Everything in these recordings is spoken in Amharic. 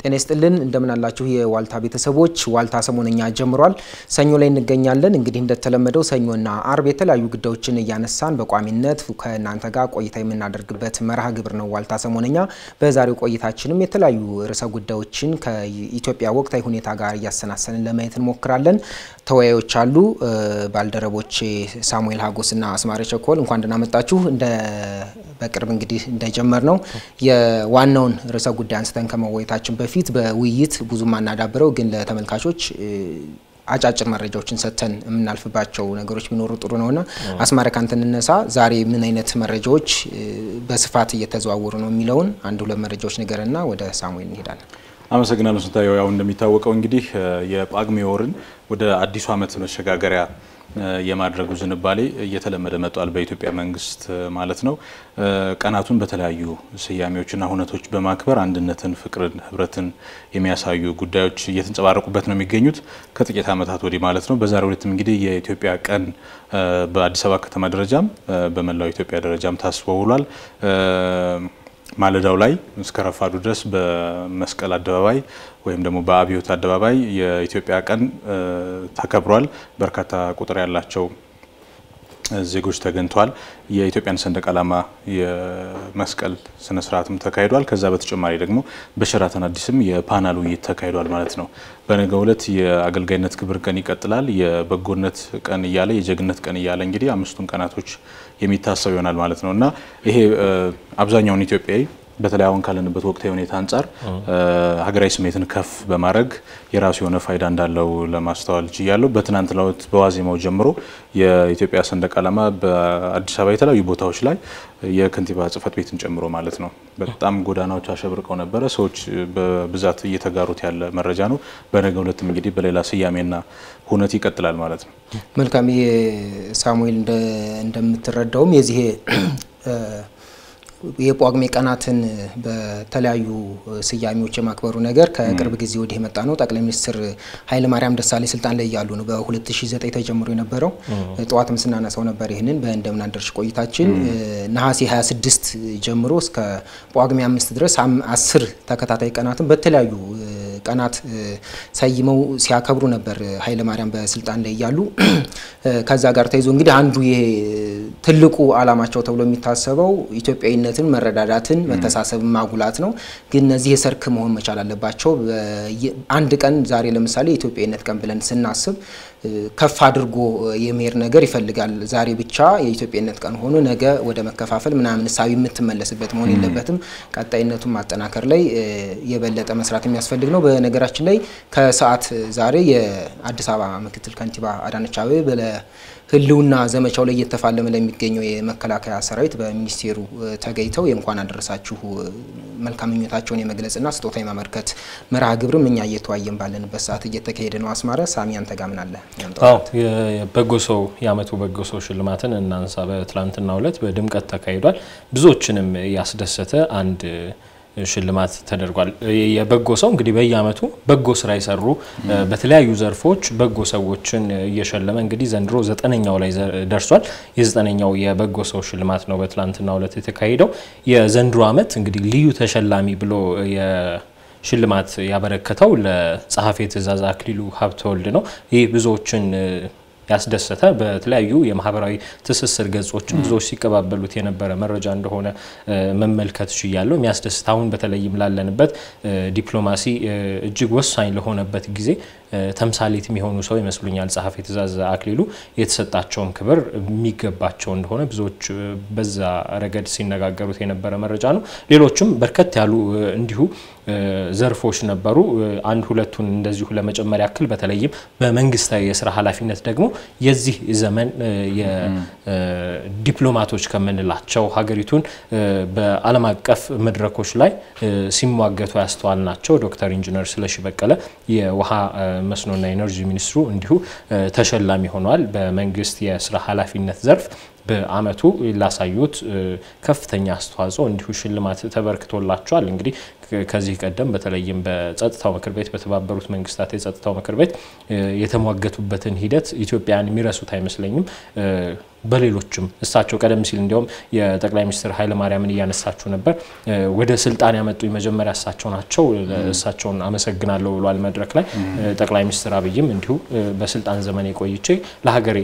ጤና ይስጥልን እንደምን አላችሁ የዋልታ ቤተሰቦች። ዋልታ ሰሞነኛ ጀምሯል። ሰኞ ላይ እንገኛለን። እንግዲህ እንደተለመደው ሰኞና አርብ የተለያዩ ጉዳዮችን እያነሳን በቋሚነት ከእናንተ ጋር ቆይታ የምናደርግበት መርሃ ግብር ነው ዋልታ ሰሞነኛ። በዛሬው ቆይታችንም የተለያዩ ርዕሰ ጉዳዮችን ከኢትዮጵያ ወቅታዊ ሁኔታ ጋር እያሰናሰንን ለማየት እንሞክራለን። ተወያዮች አሉ። ባልደረቦቼ ሳሙኤል ሀጎስና አስማረ ቸኮል እንኳን ደህና መጣችሁ። እንደ በቅርብ እንግዲህ እንደጀመር ነው የዋናውን ርዕሰ ጉዳይ አንስተን ከመወየታችን በፊት በውይይት ብዙ ማናዳብረው ግን ለተመልካቾች አጫጭር መረጃዎችን ሰጥተን የምናልፍባቸው ነገሮች ቢኖሩ ጥሩ ነውና አስማረ ካንተ እንነሳ። ዛሬ ምን አይነት መረጃዎች በስፋት እየተዘዋወሩ ነው የሚለውን አንድ ሁለት መረጃዎች ንገረና ወደ ሳሙኤል እንሄዳለን። አመሰግናለሁ ስንታየው። ያው እንደሚታወቀው እንግዲህ የጳጉሜ ወርን ወደ አዲሱ ዓመት መሸጋገሪያ የማድረጉ ዝንባሌ እየተለመደ መጥቷል፣ በኢትዮጵያ መንግስት ማለት ነው። ቀናቱን በተለያዩ ስያሜዎችና ሁነቶች በማክበር አንድነትን፣ ፍቅርን፣ ህብረትን የሚያሳዩ ጉዳዮች እየተንጸባረቁበት ነው የሚገኙት ከጥቂት ዓመታት ወዲህ ማለት ነው። በዛሬው ዕለትም እንግዲህ የኢትዮጵያ ቀን በአዲስ አበባ ከተማ ደረጃም በመላው ኢትዮጵያ ደረጃም ታስቦ ውሏል። ማለዳው ላይ እስከ ረፋዱ ድረስ በመስቀል አደባባይ ወይም ደግሞ በአብዮት አደባባይ የኢትዮጵያ ቀን ተከብሯል። በርካታ ቁጥር ያላቸው ዜጎች ተገኝተዋል። የኢትዮጵያን ሰንደቅ ዓላማ የመስቀል ስነ ስርዓትም ተካሂዷል። ከዛ በተጨማሪ ደግሞ በሸራተን አዲስም የፓናል ውይይት ተካሂዷል ማለት ነው። በነገው ዕለት የአገልጋይነት ክብር ቀን ይቀጥላል። የበጎነት ቀን እያለ የጀግነት ቀን እያለ እንግዲህ አምስቱን ቀናቶች የሚታሰብ ይሆናል ማለት ነው እና ይሄ አብዛኛውን ኢትዮጵያዊ በተለይ አሁን ካለንበት ወቅታዊ ሁኔታ አንጻር ሀገራዊ ስሜትን ከፍ በማድረግ የራሱ የሆነ ፋይዳ እንዳለው ለማስተዋል ችያለሁ። በትናንትናው ዕለት በዋዜማው ጀምሮ የኢትዮጵያ ሰንደቅ ዓላማ በአዲስ አበባ የተለያዩ ቦታዎች ላይ የከንቲባ ጽሕፈት ቤትን ጨምሮ ማለት ነው በጣም ጎዳናዎች አሸብርቀው ነበረ። ሰዎች በብዛት እየተጋሩት ያለ መረጃ ነው። በነገው ዕለትም እንግዲህ በሌላ ስያሜና ሁነት ይቀጥላል ማለት ነው። መልካም። ይሄ ሳሙኤል እንደምትረዳውም የዚህ የጳጉሜ ቀናትን በተለያዩ ስያሜዎች የማክበሩ ነገር ከቅርብ ጊዜ ወዲህ የመጣ ነው። ጠቅላይ ሚኒስትር ኃይለማርያም ደሳለኝ ስልጣን ላይ እያሉ ነው በ2009 ተጀምሮ የነበረው። ጠዋትም ስናነሳው ነበር ይህንን በእንደምን አደርሽ ቆይታችን ነሐሴ 26 ጀምሮ እስከ ጳጉሜ አምስት ድረስ አስር ተከታታይ ቀናትን በተለያዩ ቀናት ሰይመው ሲያከብሩ ነበር ኃይለማርያም በስልጣን ላይ እያሉ። ከዛ ጋር ተይዞ እንግዲህ አንዱ ይሄ ትልቁ ዓላማቸው ተብሎ የሚታሰበው ኢትዮጵያዊነትን፣ መረዳዳትን፣ መተሳሰብን ማጉላት ነው። ግን እነዚህ የሰርክ መሆን መቻል አለባቸው። አንድ ቀን ዛሬ ለምሳሌ የኢትዮጵያዊነት ቀን ብለን ስናስብ ከፍ አድርጎ የመሄድ ነገር ይፈልጋል። ዛሬ ብቻ የኢትዮጵያዊነት ቀን ሆኖ ነገ ወደ መከፋፈል ምናምን እሳቢ የምትመለስበት መሆን የለበትም። ቀጣይነቱን ማጠናከር ላይ የበለጠ መስራት የሚያስፈልግ ነው። በነገራችን ላይ ከሰዓት ዛሬ የአዲስ አበባ ምክትል ከንቲባ አዳነች አቤቤ ህልውና ዘመቻው ላይ እየተፋለመ ለሚገኘው የመከላከያ ሰራዊት በሚኒስቴሩ ተገኝተው የእንኳን አደረሳችሁ መልካም ምኞታቸውን የመግለጽና ስጦታ የማበርከት መርሃ ግብርም እኛ እየተዋየን ባለንበት ሰዓት እየተካሄደ ነው። አስማረ ሳሚ፣ አንተ ጋር ምን አለ? አዎ የበጎ ሰው የአመቱ በጎ ሰው ሽልማትን እናንሳ። በትላንትናው ዕለት በድምቀት ተካሂዷል። ብዙዎችንም ያስደሰተ አንድ ሽልማት ተደርጓል። የበጎ ሰው እንግዲህ በየአመቱ በጎ ስራ የሰሩ በተለያዩ ዘርፎች በጎ ሰዎችን እየሸለመ እንግዲህ ዘንድሮ ዘጠነኛው ላይ ደርሷል። የዘጠነኛው የበጎ ሰው ሽልማት ነው በትላንትናው ዕለት የተካሄደው። የዘንድሮ አመት እንግዲህ ልዩ ተሸላሚ ብሎ ሽልማት ያበረከተው ለጸሐፌ ትእዛዝ አክሊሉ ሀብተወልድ ነው። ይህ ብዙዎችን ያስደሰተ በተለያዩ የማህበራዊ ትስስር ገጾችን ብዙዎች ሲቀባበሉት የነበረ መረጃ እንደሆነ መመልከት ችያለሁ። የሚያስደስት አሁን በተለይም ላለንበት ዲፕሎማሲ እጅግ ወሳኝ ለሆነበት ጊዜ ተምሳሌት የሚሆኑ ሰው ይመስሉኛል። ጸሐፌ ትእዛዝ አክሊሉ የተሰጣቸውን ክብር የሚገባቸው እንደሆነ ብዙዎች በዛ ረገድ ሲነጋገሩት የነበረ መረጃ ነው። ሌሎችም በርከት ያሉ እንዲሁ ዘርፎች ነበሩ። አንድ ሁለቱን እንደዚሁ ለመጨመር ያክል በተለይም በመንግስታዊ የስራ ኃላፊነት ደግሞ የዚህ ዘመን የዲፕሎማቶች ከምንላቸው ሀገሪቱን በዓለም አቀፍ መድረኮች ላይ ሲሟገቱ ያስተዋል ናቸው ዶክተር ኢንጂነር ስለሺ በቀለ የውሃ መስኖና ኢነርጂ ሚኒስትሩ እንዲሁ ተሸላሚ ሆነዋል። በመንግስት የስራ ኃላፊነት ዘርፍ በአመቱ ላሳዩት ከፍተኛ አስተዋጽኦ እንዲሁ ሽልማት ተበርክቶላቸዋል። እንግዲህ ከዚህ ቀደም በተለይም በጸጥታው ምክር ቤት በተባበሩት መንግስታት የጸጥታው ምክር ቤት የተሟገቱበትን ሂደት ኢትዮጵያን የሚረሱት አይመስለኝም። በሌሎችም እሳቸው ቀደም ሲል እንዲያውም የጠቅላይ ሚኒስትር ኃይለማርያምን እያነሳችሁ ነበር። ወደ ስልጣን ያመጡ የመጀመሪያ እሳቸው ናቸው። እሳቸውን አመሰግናለሁ ብሏል መድረክ ላይ። ጠቅላይ ሚኒስትር አብይም እንዲሁ በስልጣን ዘመን ቆይቼ ለሀገሬ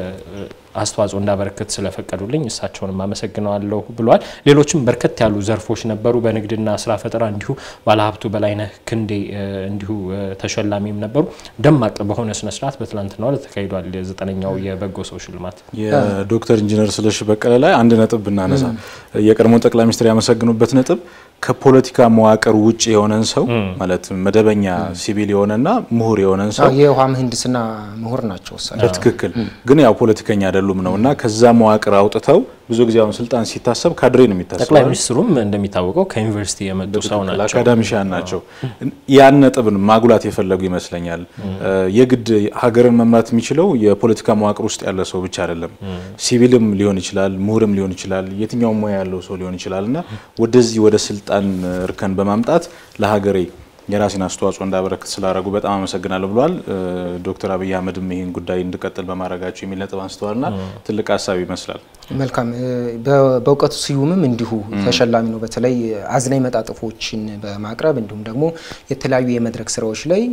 አስተዋጽኦ እንዳበረክት ስለፈቀዱልኝ እሳቸውንም አመሰግነዋለሁ ብለዋል። ሌሎችም በርከት ያሉ ዘርፎች ነበሩ። በንግድና ስራ ፈጠራ እንዲሁ ባለሀብቱ በላይነህ ክንዴ እንዲሁ ተሸላሚም ነበሩ። ደማቅ በሆነ ስነስርዓት በትላንትናው ዕለት ተካሂዷል የዘጠነኛው የበጎ ሰው ሽልማት። የዶክተር ኢንጂነር ስለሺ በቀለ ላይ አንድ ነጥብ ብናነሳ የቀድሞ ጠቅላይ ሚኒስትር ያመሰግኑበት ነጥብ ከፖለቲካ መዋቅር ውጭ የሆነን ሰው ማለት መደበኛ ሲቪል የሆነና ምሁር የሆነን ሰው የውሃ ምህንድስና ምሁር ናቸው እሳቸው። በትክክል ግን ያው ፖለቲከኛ አይደሉም ነው እና ከዛ መዋቅር አውጥተው ብዙ ጊዜ አሁን ስልጣን ሲታሰብ ካድሬ ነው የሚታሰበው። ጠቅላይ ሚኒስትሩም እንደሚታወቀው ከዩኒቨርሲቲ የመጡ ሰው ናቸው። አካዳሚሻን ናቸው። ያን ነጥብን ማጉላት የፈለጉ ይመስለኛል። የግድ ሀገርን መምራት የሚችለው የፖለቲካ መዋቅር ውስጥ ያለ ሰው ብቻ አይደለም። ሲቪልም ሊሆን ይችላል፣ ምሁርም ሊሆን ይችላል፣ የትኛውም ሙያ ያለው ሰው ሊሆን ይችላል እና ወደዚህ ወደ ስልጣን እርከን በማምጣት ለሀገሬ የራሴን አስተዋጽኦ እንዳበረክት ስላደረጉ በጣም አመሰግናለሁ ብለዋል። ዶክተር አብይ አህመድም ይህን ጉዳይ እንድቀጥል በማድረጋቸው የሚል ነጥብ አንስተዋልና ትልቅ ሀሳብ ይመስላል። መልካም። በእውቀቱ ስዩምም እንዲሁ ተሸላሚ ነው። በተለይ አዝናኝ መጣጥፎችን በማቅረብ እንዲሁም ደግሞ የተለያዩ የመድረክ ስራዎች ላይ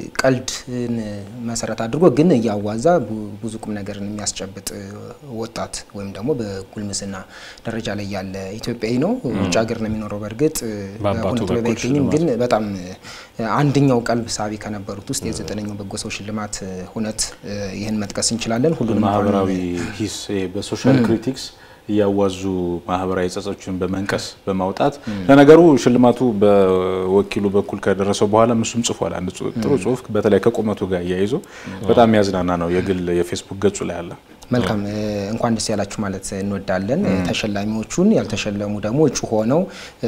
ቀልድን መሰረት አድርጎ ግን እያዋዛ ብዙ ቁም ነገርን የሚያስጨብጥ ወጣት ወይም ደግሞ በጉልምስና ደረጃ ላይ ያለ ኢትዮጵያዊ ነው። ውጭ ሀገር ነው የሚኖረው። በእርግጥ በሁነቱ ላይ ባይገኝም ግን በጣም አንደኛው ቀልብ ሳቢ ከነበሩት ውስጥ የዘጠነኛው በጎ ሰው ሽልማት ሁነት ይህን መጥቀስ እንችላለን። ሁሉንም ማህበራዊ ሂስ በሶሻል ክሪቲክስ እያዋዙ ማህበራዊ ጸጾችን በመንቀስ በማውጣት ለነገሩ ሽልማቱ በወኪሉ በኩል ከደረሰው በኋላ እሱም ጽፏል። አንድ ጥሩ ጽሁፍ በተለይ ከቁመቱ ጋር እያይዞ በጣም የሚያዝናና ነው። የግል የፌስቡክ ገጹ ላይ አለ። መልካም እንኳን ደስ ያላችሁ ማለት እንወዳለን። ተሸላሚዎቹን ያልተሸለሙ ደግሞ እጩ ሆነው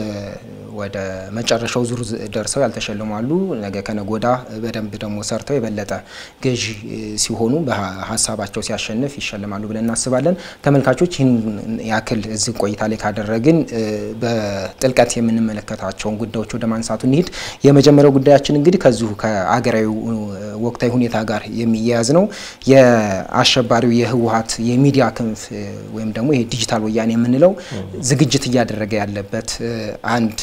ወደ መጨረሻው ዙር ደርሰው ያልተሸለሙ አሉ። ነገ ከነገ ወዲያ በደንብ ደግሞ ሰርተው የበለጠ ገዢ ሲሆኑ በሀሳባቸው ሲያሸንፍ ይሸልማሉ ብለን እናስባለን። ተመልካቾች ይህን ያክል እዚህ ቆይታ ላይ ካደረግን በጥልቀት የምንመለከታቸውን ጉዳዮች ወደ ማንሳቱ እንሂድ። የመጀመሪያው ጉዳያችን እንግዲህ ከዚሁ ከአገራዊ ወቅታዊ ሁኔታ ጋር የሚያያዝ ነው። የአሸባሪው የህወሀት የሚዲያ ክንፍ ወይም ደግሞ ይሄ ዲጂታል ወያኔ የምንለው ዝግጅት እያደረገ ያለበት አንድ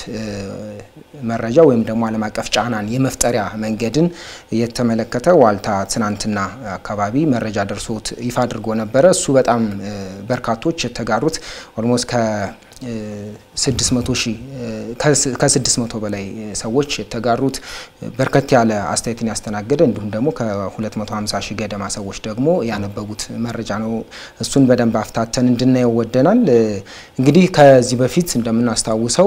መረጃ ወይም ደግሞ ዓለም አቀፍ ጫናን የመፍጠሪያ መንገድን የተመለከተ ዋልታ ትናንትና አካባቢ መረጃ ደርሶት ይፋ አድርጎ ነበረ። እሱ በጣም በርካቶች የተጋሩት ኦልሞስት ከ ስድስት መቶ ሺህ ከስድስት መቶ በላይ ሰዎች የተጋሩት በርከት ያለ አስተያየትን ያስተናገደ እንዲሁም ደግሞ ከ250 ሺህ ገደማ ሰዎች ደግሞ ያነበቡት መረጃ ነው። እሱን በደንብ አፍታተን እንድናየው ወደናል። እንግዲህ ከዚህ በፊት እንደምናስታውሰው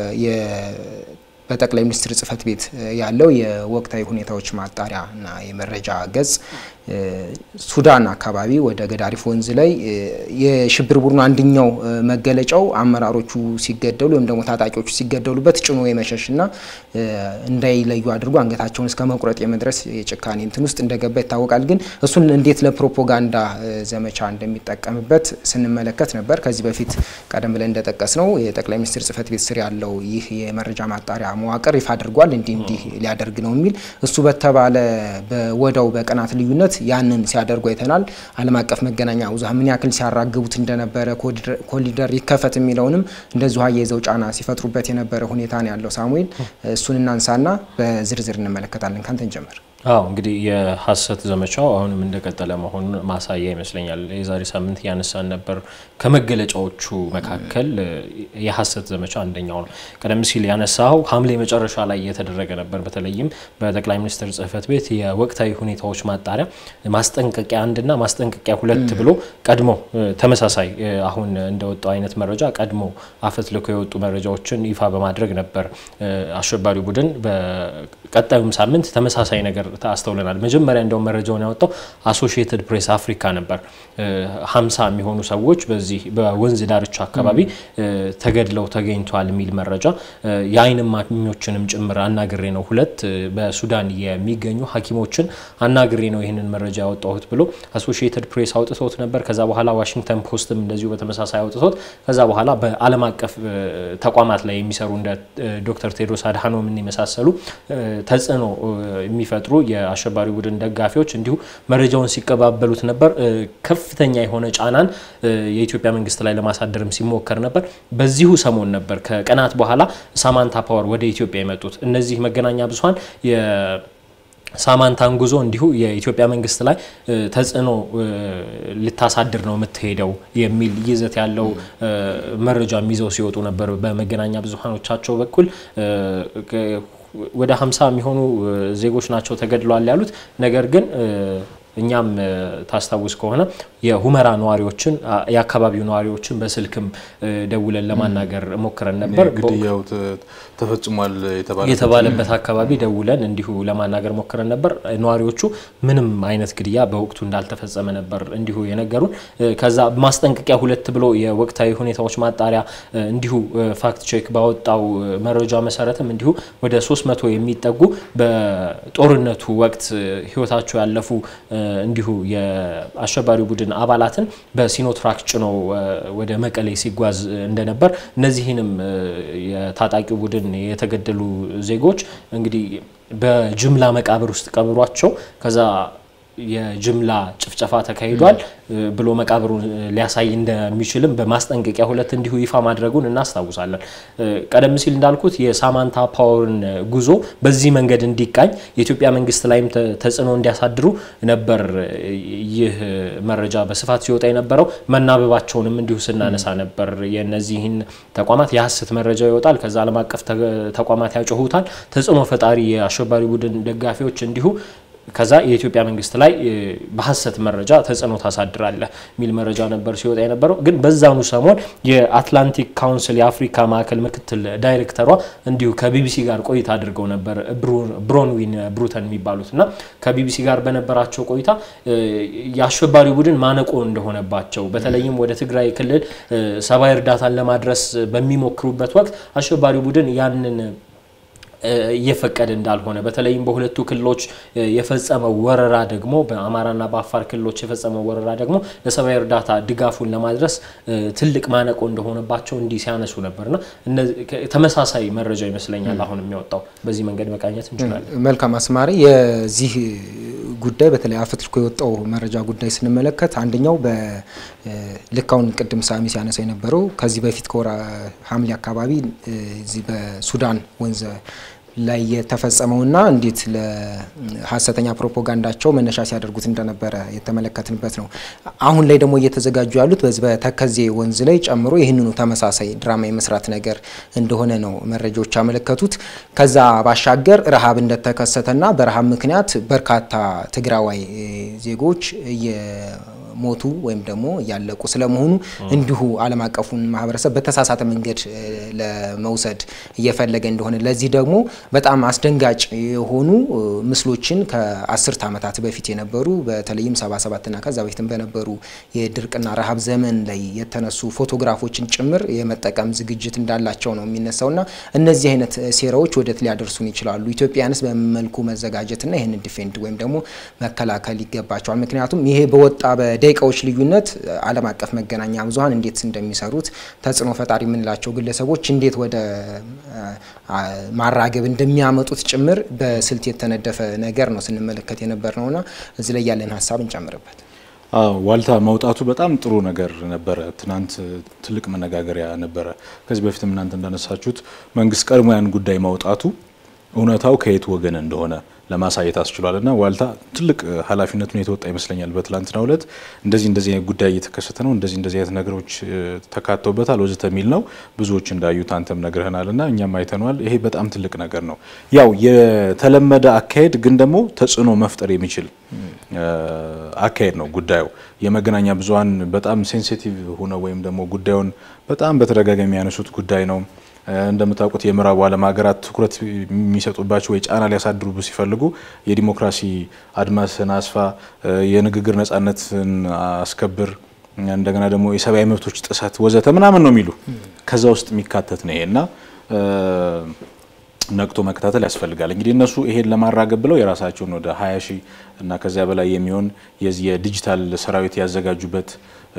በጠቅላይ ሚኒስትር ጽህፈት ቤት ያለው የወቅታዊ ሁኔታዎች ማጣሪያ እና የመረጃ ገጽ ሱዳን አካባቢ ወደ ገዳሪፍ ወንዝ ላይ የሽብር ቡድኑ አንደኛው መገለጫው አመራሮቹ ሲገደሉ ወይም ደግሞ ታጣቂዎቹ ሲገደሉበት ጭኖ የመሸሽና እንዳይለዩ አድርጎ አንገታቸውን እስከ መቁረጥ የመድረስ የጭካኔ እንትን ውስጥ እንደገባ ይታወቃል። ግን እሱን እንዴት ለፕሮፓጋንዳ ዘመቻ እንደሚጠቀምበት ስንመለከት ነበር። ከዚህ በፊት ቀደም ብለን እንደጠቀስ ነው የጠቅላይ ሚኒስትር ጽህፈት ቤት ስር ያለው ይህ የመረጃ ማጣሪያ መዋቅር ይፋ አድርጓል። እንዲህ እንዲህ ሊያደርግ ነው የሚል እሱ በተባለ በወዳው በቀናት ልዩነት ያንን ሲያደርጉ አይተናል። ዓለም አቀፍ መገናኛ ብዙኃን ምን ያክል ሲያራግቡት እንደነበረ ኮሪደር ይከፈት የሚለውንም እንደዚሁ አያይዘው ጫና ሲፈጥሩበት የነበረ ሁኔታ ነው ያለው። ሳሙኤል እሱን እናንሳና በዝርዝር እንመለከታለን። ካንተን ጀምር። አዎ እንግዲህ የሀሰት ዘመቻው አሁንም እንደቀጠለ መሆኑን ማሳያ ይመስለኛል። የዛሬ ሳምንት እያነሳን ነበር። ከመገለጫዎቹ መካከል የሀሰት ዘመቻ አንደኛው ነው። ቀደም ሲል ያነሳው ሐምሌ መጨረሻ ላይ የተደረገ ነበር። በተለይም በጠቅላይ ሚኒስትር ጽህፈት ቤት የወቅታዊ ሁኔታዎች ማጣሪያ ማስጠንቀቂያ አንድና ማስጠንቀቂያ ሁለት ብሎ ቀድሞ ተመሳሳይ አሁን እንደወጣው አይነት መረጃ ቀድሞ አፈትልኮ የወጡ መረጃዎችን ይፋ በማድረግ ነበር አሸባሪው ቡድን ቀጣዩም ሳምንት ተመሳሳይ ነገር አስተውለናል። መጀመሪያ እንደውም መረጃውን ያወጣው አሶሺየትድ ፕሬስ አፍሪካ ነበር። ሀምሳ የሚሆኑ ሰዎች በዚህ በወንዝ ዳርቻ አካባቢ ተገድለው ተገኝተዋል የሚል መረጃ የዓይን እማኞችንም ጭምር አናግሬ ነው ሁለት በሱዳን የሚገኙ ሐኪሞችን አናግሬ ነው ይህንን መረጃ ያወጣሁት ብሎ አሶሺየትድ ፕሬስ አውጥቶት ነበር። ከዛ በኋላ ዋሽንግተን ፖስትም እንደዚሁ በተመሳሳይ አውጥቶት ከዛ በኋላ በዓለም አቀፍ ተቋማት ላይ የሚሰሩ እንደ ዶክተር ቴድሮስ አድሃኖምን የመሳሰሉ ተጽዕኖ የሚፈጥሩ የአሸባሪ ቡድን ደጋፊዎች እንዲሁ መረጃውን ሲቀባበሉት ነበር። ከፍተኛ የሆነ ጫናን የኢትዮጵያ መንግስት ላይ ለማሳደርም ሲሞከር ነበር። በዚሁ ሰሞን ነበር ከቀናት በኋላ ሳማንታ ፓወር ወደ ኢትዮጵያ የመጡት እነዚህ መገናኛ ብዙኃን ሳማንታን ጉዞ እንዲሁ የኢትዮጵያ መንግስት ላይ ተጽዕኖ ልታሳድር ነው የምትሄደው የሚል ይዘት ያለው መረጃ ይዘው ሲወጡ ነበር በመገናኛ ብዙኃኖቻቸው በኩል። ወደ ሀምሳ የሚሆኑ ዜጎች ናቸው ተገድለዋል ያሉት ነገር ግን እኛም ታስታውስ ከሆነ የሁመራ ነዋሪዎችን የአካባቢው ነዋሪዎችን በስልክም ደውለን ለማናገር ሞክረን ነበር። ግድያው ተፈጽሟል የተባለበት አካባቢ ደውለን እንዲሁ ለማናገር ሞክረን ነበር። ነዋሪዎቹ ምንም አይነት ግድያ በወቅቱ እንዳልተፈጸመ ነበር እንዲሁ የነገሩን። ከዛ ማስጠንቀቂያ ሁለት ብሎ የወቅታዊ ሁኔታዎች ማጣሪያ እንዲሁ ፋክት ቼክ ባወጣው መረጃ መሰረትም እንዲሁ ወደ 300 የሚጠጉ በጦርነቱ ወቅት ህይወታቸው ያለፉ እንዲሁ የአሸባሪ ቡድን አባላትን በሲኖትራክ ጭኖ ወደ መቀሌ ሲጓዝ እንደነበር እነዚህንም የታጣቂው ቡድን የተገደሉ ዜጎች እንግዲህ በጅምላ መቃብር ውስጥ ቀብሯቸው ከዛ የጅምላ ጭፍጨፋ ተካሂዷል ብሎ መቃብሩን ሊያሳይ እንደሚችልም በማስጠንቀቂያ ሁለት እንዲሁ ይፋ ማድረጉን እናስታውሳለን። ቀደም ሲል እንዳልኩት የሳማንታ ፓወርን ጉዞ በዚህ መንገድ እንዲቃኝ የኢትዮጵያ መንግስት ላይም ተጽዕኖ እንዲያሳድሩ ነበር ይህ መረጃ በስፋት ሲወጣ የነበረው። መናበባቸውንም እንዲሁ ስናነሳ ነበር። የነዚህን ተቋማት የሀሰት መረጃ ይወጣል፣ ከዛ ዓለም አቀፍ ተቋማት ያጮሁታል። ተጽዕኖ ፈጣሪ የአሸባሪ ቡድን ደጋፊዎች እንዲሁ ከዛ የኢትዮጵያ መንግስት ላይ በሀሰት መረጃ ተጽዕኖ ታሳድራለህ የሚል መረጃ ነበር ሲወጣ የነበረው። ግን በዛኑ ሰሞን የአትላንቲክ ካውንስል የአፍሪካ ማዕከል ምክትል ዳይሬክተሯ እንዲሁ ከቢቢሲ ጋር ቆይታ አድርገው ነበር። ብሮንዊን ብሩተን የሚባሉት እና ከቢቢሲ ጋር በነበራቸው ቆይታ የአሸባሪ ቡድን ማነቆ እንደሆነባቸው በተለይም ወደ ትግራይ ክልል ሰብአዊ እርዳታን ለማድረስ በሚሞክሩበት ወቅት አሸባሪ ቡድን ያንን እየፈቀደ እንዳልሆነ በተለይም በሁለቱ ክልሎች የፈጸመው ወረራ ደግሞ በአማራና በአፋር ክልሎች የፈጸመው ወረራ ደግሞ ለሰብአዊ እርዳታ ድጋፉን ለማድረስ ትልቅ ማነቆ እንደሆነባቸው እንዲህ ሲያነሱ ነበርና ተመሳሳይ መረጃ ይመስለኛል አሁን የሚወጣው። በዚህ መንገድ መቃኘት እንችላለን። መልካም አስማሪ፣ የዚህ ጉዳይ በተለይ አፈትልኮ የወጣው መረጃ ጉዳይ ስንመለከት አንደኛው በልካውን ቅድም ሳሚ ሲያነሳ የነበረው ከዚህ በፊት ከወራ ሐምሌ አካባቢ እዚህ በሱዳን ወንዝ ላይ የተፈጸመውና እንዴት ለሀሰተኛ ፕሮፓጋንዳቸው መነሻ ሲያደርጉት እንደነበረ የተመለከትንበት ነው። አሁን ላይ ደግሞ እየተዘጋጁ ያሉት በዚህ በተከዜ ወንዝ ላይ ጨምሮ ይህንኑ ተመሳሳይ ድራማ የመስራት ነገር እንደሆነ ነው መረጃዎች ያመለከቱት። ከዛ ባሻገር ረሃብ እንደተከሰተና በረሃብ ምክንያት በርካታ ትግራዋይ ዜጎች ሞቱ ወይም ደግሞ እያለቁ ስለመሆኑ እንዲሁ ዓለም አቀፉን ማህበረሰብ በተሳሳተ መንገድ ለመውሰድ እየፈለገ እንደሆነ ለዚህ ደግሞ በጣም አስደንጋጭ የሆኑ ምስሎችን ከአስርት ዓመታት በፊት የነበሩ በተለይም 77ና ከዛ በፊትም በነበሩ የድርቅና ረሃብ ዘመን ላይ የተነሱ ፎቶግራፎችን ጭምር የመጠቀም ዝግጅት እንዳላቸው ነው የሚነሳውና እነዚህ አይነት ሴራዎች ወደት ሊያደርሱን ይችላሉ። ኢትዮጵያንስ በመልኩ መዘጋጀትና ይህንን ዲፌንድ ወይም ደግሞ መከላከል ይገባቸዋል። ምክንያቱም ይሄ በወጣ በደቂቃዎች ልዩነት ዓለም አቀፍ መገናኛ ብዙኃን እንዴት እንደሚሰሩት ተጽዕኖ ፈጣሪ የምንላቸው ግለሰቦች እንዴት ወደ ማራገብ እንደሚያመጡት ጭምር በስልት የተነደፈ ነገር ነው ስንመለከት የነበር ነውና እዚህ ላይ ያለን ሀሳብ እንጨምርበት። ዋልታ መውጣቱ በጣም ጥሩ ነገር ነበረ። ትናንት ትልቅ መነጋገሪያ ነበረ። ከዚህ በፊትም እናንተ እንዳነሳችሁት መንግስት ቀድሞ ያን ጉዳይ ማውጣቱ እውነታው ከየት ወገን እንደሆነ ለማሳየት አስችሏል እና ዋልታ ትልቅ ኃላፊነቱን የተወጣ ይመስለኛል። በትላንትናው ዕለት እንደዚህ እንደዚህ አይነት ጉዳይ እየተከሰተ ነው፣ እንደዚህ እንደዚህ አይነት ነገሮች ተካተውበታል ወዘተ የሚል ነው። ብዙዎች እንዳዩት አንተም ነግረህናል እና እኛም አይተነዋል። ይሄ በጣም ትልቅ ነገር ነው። ያው የተለመደ አካሄድ ግን ደግሞ ተጽዕኖ መፍጠር የሚችል አካሄድ ነው ጉዳዩ። የመገናኛ ብዙኃን በጣም ሴንሲቲቭ ሆነው ወይም ደግሞ ጉዳዩን በጣም በተደጋጋሚ የሚያነሱት ጉዳይ ነው። እንደምታውቁት የምዕራቡ ዓለም ሀገራት ትኩረት የሚሰጡባቸው ወይ ጫና ሊያሳድሩብ ሲፈልጉ የዲሞክራሲ አድማስን አስፋ፣ የንግግር ነጻነትን አስከብር፣ እንደገና ደግሞ የሰብአዊ መብቶች ጥሰት ወዘተ ምናምን ነው የሚሉ ከዛ ውስጥ የሚካተት ነው ይሄ እና ነቅቶ መከታተል ያስፈልጋል። እንግዲህ እነሱ ይሄን ለማራገብ ብለው የራሳቸውን ወደ 20 ሺህ እና ከዚያ በላይ የሚሆን የዚህ የዲጂታል ሰራዊት ያዘጋጁበት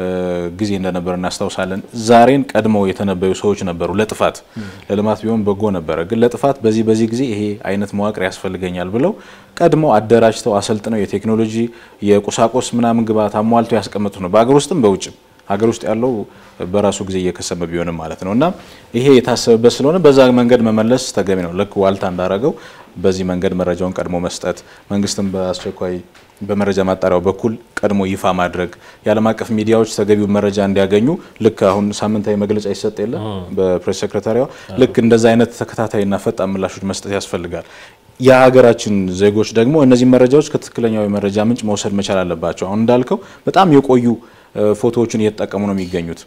ጊዜ እንደነበር እናስታውሳለን። ዛሬን ቀድመው የተነበዩ ሰዎች ነበሩ። ለጥፋት ለልማት ቢሆን በጎ ነበረ፣ ግን ለጥፋት በዚህ በዚህ ጊዜ ይሄ አይነት መዋቅር ያስፈልገኛል ብለው ቀድመው አደራጅተው አሰልጥነው የቴክኖሎጂ የቁሳቁስ ምናምን ግብዓት አሟልተው ያስቀመጡት ነው በሀገር ውስጥም በውጭም ሀገር ውስጥ ያለው በራሱ ጊዜ እየከሰመ ቢሆንም ማለት ነው እና ይሄ የታሰበበት ስለሆነ በዛ መንገድ መመለስ ተገቢ ነው። ልክ ዋልታ እንዳረገው በዚህ መንገድ መረጃውን ቀድሞ መስጠት፣ መንግስትም በአስቸኳይ በመረጃ ማጣሪያው በኩል ቀድሞ ይፋ ማድረግ፣ የዓለም አቀፍ ሚዲያዎች ተገቢውን መረጃ እንዲያገኙ ልክ አሁን ሳምንታዊ መግለጫ ይሰጥ የለ በፕሬስ ሴክሬታሪዋ ልክ እንደዛ አይነት ተከታታይና ፈጣን ምላሾች መስጠት ያስፈልጋል። የሀገራችን ዜጎች ደግሞ እነዚህ መረጃዎች ከትክክለኛው የመረጃ ምንጭ መውሰድ መቻል አለባቸው። አሁን እንዳልከው በጣም የቆዩ ፎቶዎችን እየተጠቀሙ ነው የሚገኙት።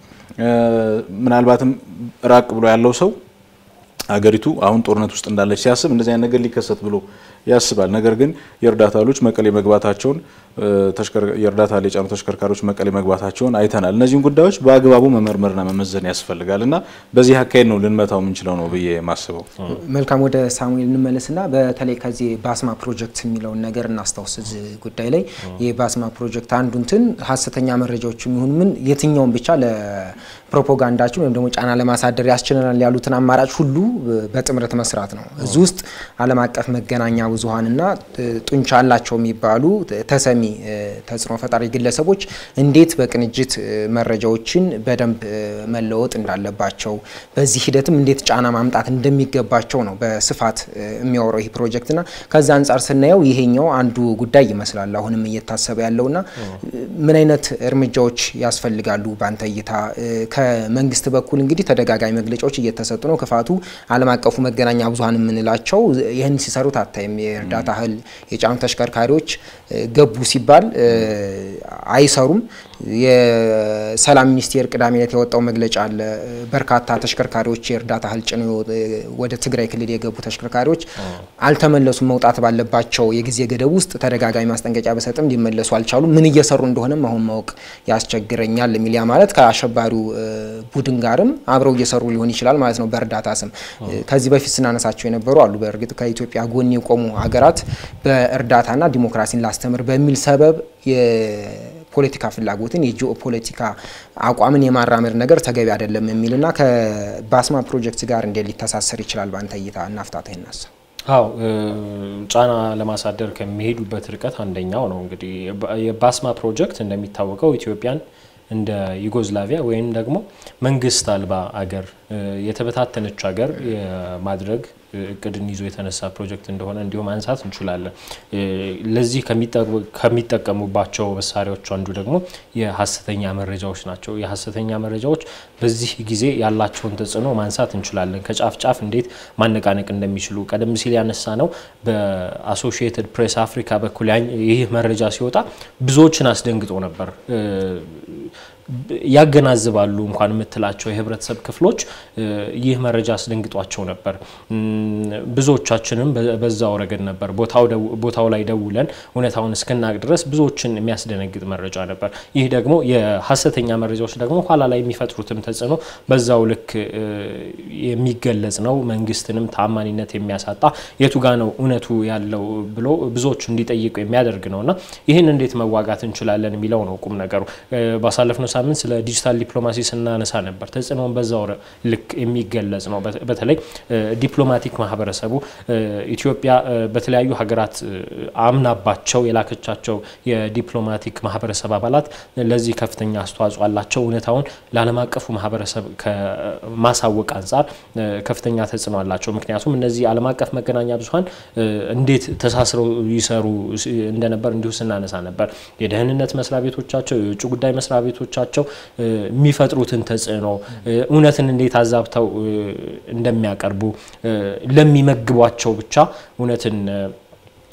ምናልባትም ራቅ ብሎ ያለው ሰው አገሪቱ አሁን ጦርነት ውስጥ እንዳለች ሲያስብ እንደዚህ አይነት ነገር ሊከሰት ብሎ ያስባል። ነገር ግን የእርዳታ እህሎች መቀሌ መግባታቸውን የእርዳታ እህል የጫኑ ተሽከርካሪዎች መቀሌ መግባታቸውን አይተናል። እነዚህን ጉዳዮች በአግባቡ መመርመርና መመዘን ያስፈልጋል እና በዚህ አካሄድ ነው ልንመታው የምንችለው ነው ብዬ ማስበው። መልካም ወደ ሳሙኤል እንመለስና በተለይ ከዚህ ባስማ ፕሮጀክት የሚለውን ነገር እናስታውስ። እዚህ ጉዳይ ላይ የባስማ ፕሮጀክት አንዱ እንትን ሀሰተኛ መረጃዎች የሚሆን ምን የትኛውን ብቻ ለፕሮፓጋንዳችን ወይም ደግሞ ጫና ለማሳደር ያስችለናል ያሉትን አማራጭ ሁሉ በጥምረት መስራት ነው። እዚህ ውስጥ ዓለም አቀፍ መገናኛ ብዙኃንና ጡንቻ አላቸው የሚባሉ ተሰሚ ተጽዕኖ ፈጣሪ ግለሰቦች እንዴት በቅንጅት መረጃዎችን በደንብ መለወጥ እንዳለባቸው በዚህ ሂደትም እንዴት ጫና ማምጣት እንደሚገባቸው ነው በስፋት የሚያወራው ይህ ፕሮጀክትና ከዛ አንጻር ስናየው ይሄኛው አንዱ ጉዳይ ይመስላል አሁንም እየታሰበ ያለውና ምን አይነት እርምጃዎች ያስፈልጋሉ በአንተ እይታ? ከመንግስት በኩል እንግዲህ ተደጋጋሚ መግለጫዎች እየተሰጡ ነው። ክፋቱ ዓለም አቀፉ መገናኛ ብዙኃን የምንላቸው ይህን ሲሰሩት አታይም። የእርዳታ እህል የጫኑ ተሽከርካሪዎች ገቡ ሲባል አይሰሩም። የሰላም ሚኒስቴር ቅዳሜ ዕለት ያወጣው መግለጫ አለ። በርካታ ተሽከርካሪዎች የእርዳታ እህል ጭነው ወደ ትግራይ ክልል የገቡ ተሽከርካሪዎች አልተመለሱም። መውጣት ባለባቸው የጊዜ ገደብ ውስጥ ተደጋጋሚ ማስጠንቀቂያ በሰጥም ሊመለሱ አልቻሉም። ምን እየሰሩ እንደሆነም አሁን ማወቅ ያስቸግረኛል የሚል ያ ማለት ከአሸባሪው ቡድን ጋርም አብረው እየሰሩ ሊሆን ይችላል ማለት ነው በእርዳታ ስም። ከዚህ በፊት ስናነሳቸው የነበሩ አሉ። በእርግጥ ከኢትዮጵያ ጎን የቆሙ ሀገራት በእርዳታና ዲሞክራሲን ላስተምር በሚል ሰበብ የፖለቲካ ፍላጎትን የጂኦ ፖለቲካ አቋምን የማራመድ ነገር ተገቢ አይደለም የሚልና ከባስማ ፕሮጀክት ጋር እንዴት ሊተሳሰር ይችላል በአንተ እይታ? እናፍታታ ይናሳ አው ጫና ለማሳደር ከሚሄዱበት ርቀት አንደኛው ነው እንግዲህ የባስማ ፕሮጀክት እንደሚታወቀው ኢትዮጵያን እንደ ዩጎዝላቪያ ወይም ደግሞ መንግስት አልባ አገር የተበታተነች ሀገር የማድረግ እቅድን ይዞ የተነሳ ፕሮጀክት እንደሆነ እንዲሁ ማንሳት እንችላለን። ለዚህ ከሚጠቀሙባቸው መሳሪያዎች አንዱ ደግሞ የሀሰተኛ መረጃዎች ናቸው። የሀሰተኛ መረጃዎች በዚህ ጊዜ ያላቸውን ተጽዕኖ ማንሳት እንችላለን። ከጫፍ ጫፍ እንዴት ማነቃነቅ እንደሚችሉ ቀደም ሲል ያነሳ ነው። በአሶሺየትድ ፕሬስ አፍሪካ በኩል ይህ መረጃ ሲወጣ ብዙዎችን አስደንግጦ ነበር። ያገናዝባሉ እንኳን የምትላቸው የህብረተሰብ ክፍሎች ይህ መረጃ አስደንግጧቸው ነበር። ብዙዎቻችንም በዛው ረገድ ነበር ቦታው ላይ ደውለን እውነታውን እስክናቅ ድረስ ብዙዎችን የሚያስደነግጥ መረጃ ነበር። ይህ ደግሞ የሀሰተኛ መረጃዎች ደግሞ ኋላ ላይ የሚፈጥሩትም ተጽዕኖ በዛው ልክ የሚገለጽ ነው። መንግስትንም ታማኒነት የሚያሳጣ የቱ ጋ ነው እውነቱ ያለው ብሎ ብዙዎቹ እንዲጠይቁ የሚያደርግ ነው እና ይህን እንዴት መዋጋት እንችላለን የሚለው ነው ቁም ነገሩ። ባሳለፍነው ሳምንት ስለ ዲጂታል ዲፕሎማሲ ስናነሳ ነበር። ተጽዕኖውን በዛው ልክ የሚገለጽ ነው። በተለይ ዲፕሎማቲክ ማህበረሰቡ ኢትዮጵያ በተለያዩ ሀገራት አምናባቸው የላከቻቸው የዲፕሎማቲክ ማህበረሰብ አባላት ለዚህ ከፍተኛ አስተዋጽኦ አላቸው። እውነታውን ለዓለም አቀፉ ማህበረሰብ ከማሳወቅ አንጻር ከፍተኛ ተጽዕኖ አላቸው። ምክንያቱም እነዚህ ዓለም አቀፍ መገናኛ ብዙኃን እንዴት ተሳስረው ይሰሩ እንደነበር እንዲሁ ስናነሳ ነበር። የደህንነት መስሪያ ቤቶቻቸው፣ የውጭ ጉዳይ መስሪያ ቤቶቻቸው የሚፈጥሩትን ተጽዕኖ እውነትን እንዴት አዛብተው እንደሚያቀርቡ ለሚመግቧቸው ብቻ እውነትን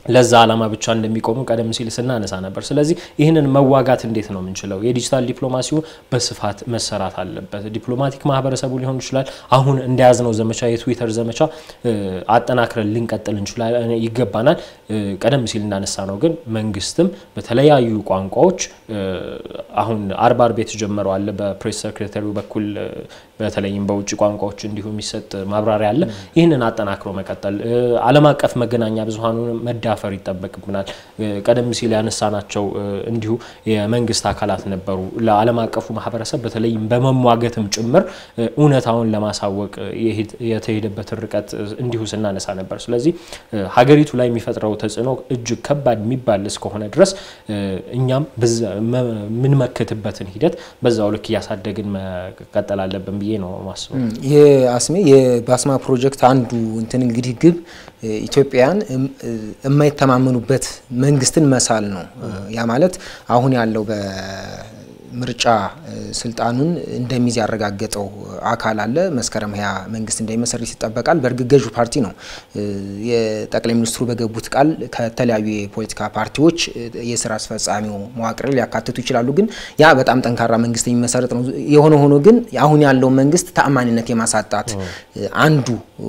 ለዛ ዓላማ ብቻ እንደሚቆሙ ቀደም ሲል ስናነሳ ነበር። ስለዚህ ይህንን መዋጋት እንዴት ነው የምንችለው? የዲጂታል ዲፕሎማሲው በስፋት መሰራት አለበት። ዲፕሎማቲክ ማህበረሰቡ ሊሆን ይችላል። አሁን እንደያዝነው ዘመቻ የትዊተር ዘመቻ አጠናክረን ልንቀጥል እንችላለን ይገባናል። ቀደም ሲል እንዳነሳ ነው ግን መንግስትም በተለያዩ ቋንቋዎች አሁን አርብ አርብ የተጀመረው አለ በፕሬስ ሴክሬታሪው በኩል በተለይም በውጭ ቋንቋዎች እንዲሁ የሚሰጥ ማብራሪያ አለ። ይህንን አጠናክሮ መቀጠል ዓለም አቀፍ መገናኛ ብዙሀኑን መዳፈር ይጠበቅብናል። ቀደም ሲል ያነሳናቸው እንዲሁ የመንግስት አካላት ነበሩ። ለዓለም አቀፉ ማህበረሰብ በተለይም በመሟገትም ጭምር እውነታውን ለማሳወቅ የተሄደበትን ርቀት እንዲሁ ስናነሳ ነበር። ስለዚህ ሀገሪቱ ላይ የሚፈጥረው ተጽዕኖ እጅግ ከባድ የሚባል እስከሆነ ድረስ እኛም የምንመክትበትን ሂደት በዛው ልክ እያሳደግን መቀጠል አለብን ብዬ ነው ማስበው። የአስሜ የባስማ ፕሮጀክት አንዱ እንትን እንግዲህ ግብ ኢትዮጵያውያን የማይተማመኑበት መንግስትን መሳል ነው። ያ ማለት አሁን ያለው በምርጫ ስልጣኑን እንደሚይዝ ያረጋገጠው አካል አለ። መስከረም ሀያ መንግስት እንደሚመሰርት ይጠበቃል። በእርግጥ ገዢው ፓርቲ ነው። የጠቅላይ ሚኒስትሩ በገቡት ቃል ከተለያዩ የፖለቲካ ፓርቲዎች የስራ አስፈጻሚው መዋቅር ሊያካትቱ ይችላሉ። ግን ያ በጣም ጠንካራ መንግስት የሚመሰረት ነው። የሆነ ሆኖ ግን አሁን ያለው መንግስት ተአማኒነት የማሳጣት አንዱ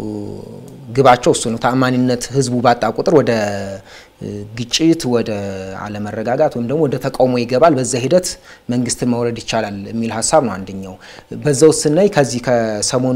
ግባቸው እሱ ነው። ተአማኒነት ህዝቡ ባጣ ቁጥር ወደ ግጭት፣ ወደ አለመረጋጋት ወይም ደግሞ ወደ ተቃውሞ ይገባል። በዛ ሂደት መንግስትን መውረድ ይቻላል የሚል ሀሳብ ነው አንደኛው። በዛው ስናይ ከዚህ ከሰሞኑ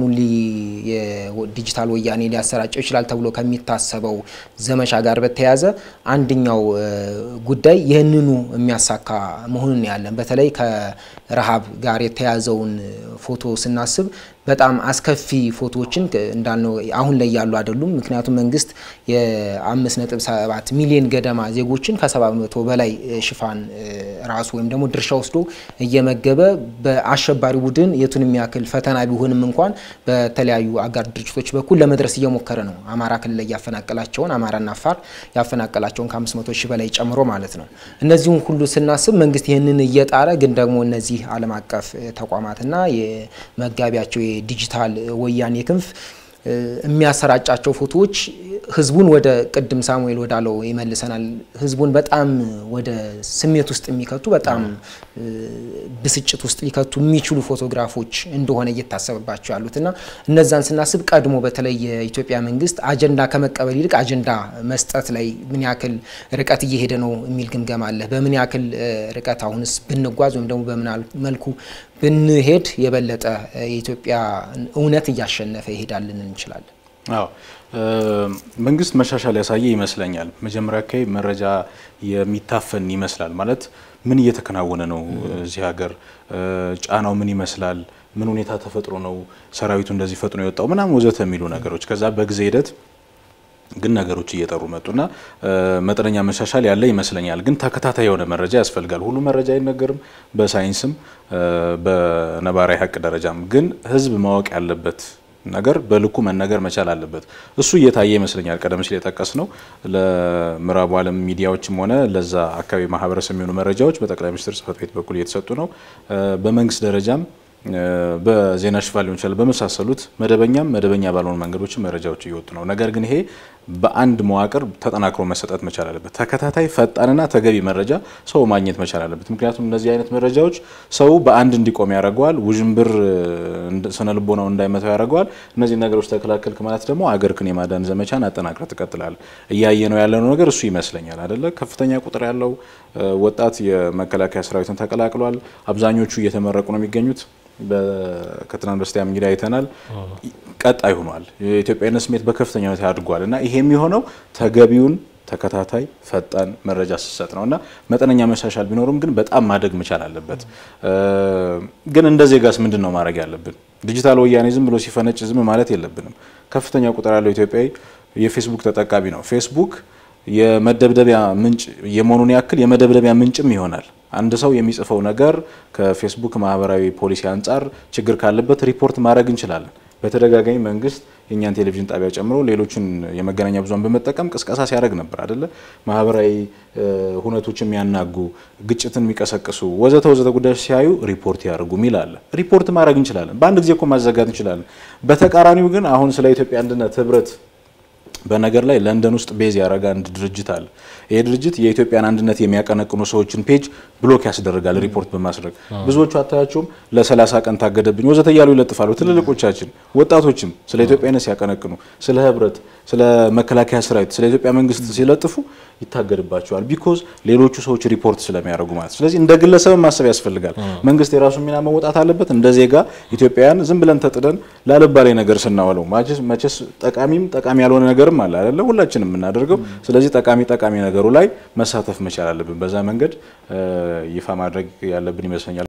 የዲጂታል ወያኔ ሊያሰራጨው ይችላል ተብሎ ከሚታሰበው ዘመቻ ጋር በተያያዘ አንደኛው ጉዳይ ይህንኑ የሚያሳካ መሆኑን ያለን በተለይ ከረሃብ ጋር የተያዘውን ፎቶ ስናስብ በጣም አስከፊ ፎቶዎችን እንዳልነው አሁን ላይ ያሉ አይደሉም። ምክንያቱም መንግስት የአምስት ነጥብ ሰባት ሚሊዮን ገደማ ዜጎችን ከሰባ በመቶ በላይ ሽፋን ራሱ ወይም ደግሞ ድርሻ ወስዶ እየመገበ በአሸባሪ ቡድን የቱን የሚያክል ፈተና ቢሆንም እንኳን በተለያዩ አጋር ድርጅቶች በኩል ለመድረስ እየሞከረ ነው። አማራ ክልል ላይ ያፈናቀላቸውን አማራና አፋር ያፈናቀላቸውን ከአምስት መቶ ሺህ በላይ ጨምሮ ማለት ነው። እነዚሁም ሁሉ ስናስብ መንግስት ይህንን እየጣረ ግን ደግሞ እነዚህ ዓለም አቀፍ ተቋማትና የመጋቢያቸው የዲጂታል ወያኔ ክንፍ የሚያሰራጫቸው ፎቶዎች ህዝቡን ወደ ቅድም ሳሙኤል ወዳለው ይመልሰናል። ህዝቡን በጣም ወደ ስሜት ውስጥ የሚከቱ በጣም ብስጭት ውስጥ ሊከቱ የሚችሉ ፎቶግራፎች እንደሆነ እየታሰበባቸው ያሉት እና እነዛን ስናስብ ቀድሞ በተለይ የኢትዮጵያ መንግስት አጀንዳ ከመቀበል ይልቅ አጀንዳ መስጠት ላይ ምን ያክል ርቀት እየሄደ ነው የሚል ግምገማ አለ። በምን ያክል ርቀት አሁንስ ብንጓዝ ወይም ደግሞ በምን መልኩ ብንሄድ የበለጠ የኢትዮጵያ እውነት እያሸነፈ ይሄዳልን እንችላለን? አዎ መንግስት መሻሻል ያሳየ ይመስለኛል። መጀመሪያ አካባቢ መረጃ የሚታፈን ይመስላል። ማለት ምን እየተከናወነ ነው እዚህ ሀገር፣ ጫናው ምን ይመስላል፣ ምን ሁኔታ ተፈጥሮ ነው ሰራዊቱ እንደዚህ ፈጥኖ የወጣው ምናምን ወዘተ የሚሉ ነገሮች ከዛ በጊዜ ሂደት ግን ነገሮች እየጠሩ መጡና መጠነኛ መሻሻል ያለ ይመስለኛል። ግን ተከታታይ የሆነ መረጃ ያስፈልጋል። ሁሉ መረጃ አይነገርም፣ በሳይንስም በነባራዊ ሀቅ ደረጃም። ግን ህዝብ ማወቅ ያለበት ነገር በልኩ መነገር መቻል አለበት። እሱ እየታየ ይመስለኛል። ቀደም ሲል የጠቀስ ነው ለምዕራቡ ዓለም ሚዲያዎችም ሆነ ለዛ አካባቢ ማህበረሰብ የሚሆኑ መረጃዎች በጠቅላይ ሚኒስትር ጽህፈት ቤት በኩል እየተሰጡ ነው። በመንግስት ደረጃም በዜና ሽፋን ሊሆን ይችላል በመሳሰሉት መደበኛም መደበኛ ባልሆኑ መንገዶችም መረጃዎች እየወጡ ነው። ነገር ግን ይሄ በአንድ መዋቅር ተጠናክሮ መሰጠት መቻል አለበት። ተከታታይ ፈጣንና ተገቢ መረጃ ሰው ማግኘት መቻል አለበት። ምክንያቱም እነዚህ አይነት መረጃዎች ሰው በአንድ እንዲቆም ያደርገዋል። ውዥንብር ስነ ልቦናው እንዳይመታው ያደርገዋል። እነዚህ ነገሮች ተከላከልክ ማለት ደግሞ አገርክን የማዳን ዘመቻን አጠናክረ ትቀጥላል። እያየ ነው ያለነው ነገር እሱ ይመስለኛል አደለ? ከፍተኛ ቁጥር ያለው ወጣት የመከላከያ ሰራዊትን ተቀላቅሏል። አብዛኞቹ እየተመረቁ ነው የሚገኙት። ከትናንት በስቲያ እንግዲህ አይተናል። ቀጣይ ሆኗል። የኢትዮጵያዊነት ስሜት በከፍተኛ ሁኔታ አድጓል እና ይሄ የሚሆነው ተገቢውን ተከታታይ ፈጣን መረጃ ስሰጥ ነው እና መጠነኛ መሻሻል ቢኖርም ግን በጣም ማደግ መቻል አለበት። ግን እንደ ዜጋስ ምንድን ነው ማድረግ ያለብን? ዲጂታል ወያኔ ዝም ብሎ ሲፈነጭ ዝም ማለት የለብንም። ከፍተኛ ቁጥር ያለው ኢትዮጵያዊ የፌስቡክ ተጠቃሚ ነው። ፌስቡክ የመደብደቢያ ምንጭ የመሆኑን ያክል የመደብደቢያ ምንጭም ይሆናል። አንድ ሰው የሚጽፈው ነገር ከፌስቡክ ማህበራዊ ፖሊሲ አንጻር ችግር ካለበት ሪፖርት ማድረግ እንችላለን። በተደጋጋሚ መንግስት የእኛን ቴሌቪዥን ጣቢያ ጨምሮ ሌሎችን የመገናኛ ብዙሃን በመጠቀም ቅስቀሳ ሲያደርግ ነበር አደለ? ማህበራዊ ሁነቶች የሚያናጉ ግጭትን የሚቀሰቅሱ ወዘተ ወዘተ ጉዳዮች ሲያዩ ሪፖርት ያደርጉ ሚል አለ። ሪፖርት ማድረግ እንችላለን። በአንድ ጊዜ እኮ ማዘጋት እንችላለን። በተቃራኒው ግን አሁን ስለ ኢትዮጵያ አንድነት ህብረት በነገር ላይ ለንደን ውስጥ ቤዝ ያደረገ አንድ ድርጅት አለ። ይሄ ድርጅት የኢትዮጵያን አንድነት የሚያቀነቅኑ ሰዎችን ፔጅ ብሎክ ያስደርጋል ሪፖርት በማስደረግ ብዙዎቹ አታያቸውም። ለ30 ቀን ታገደብኝ ወዘተ እያሉ ይለጥፋሉ። ትልልቆቻችን ወጣቶችም ስለ ኢትዮጵያነት ሲያቀነቅኑ፣ ስለ ህብረት፣ ስለ መከላከያ ሰራዊት፣ ስለ ኢትዮጵያ መንግስት ሲለጥፉ ይታገድባቸዋል። ቢኮዝ ሌሎቹ ሰዎች ሪፖርት ስለሚያደርጉ ማለት። ስለዚህ እንደ ግለሰብ ማሰብ ያስፈልጋል። መንግስት የራሱን ሚና መወጣት አለበት። እንደ ዜጋ ኢትዮጵያውያን ዝም ብለን ተጥደን ላልባሌ ነገር ስናውለው መቼስ ጠቃሚም ጠቃሚ ያልሆነ ነገርም አለ አይደለ? ሁላችንም የምናደርገው። ስለዚህ ጠቃሚ ጠቃሚ ነገሩ ላይ መሳተፍ መቻል አለብን። በዛ መንገድ ይፋ ማድረግ ያለብን ይመስለኛል።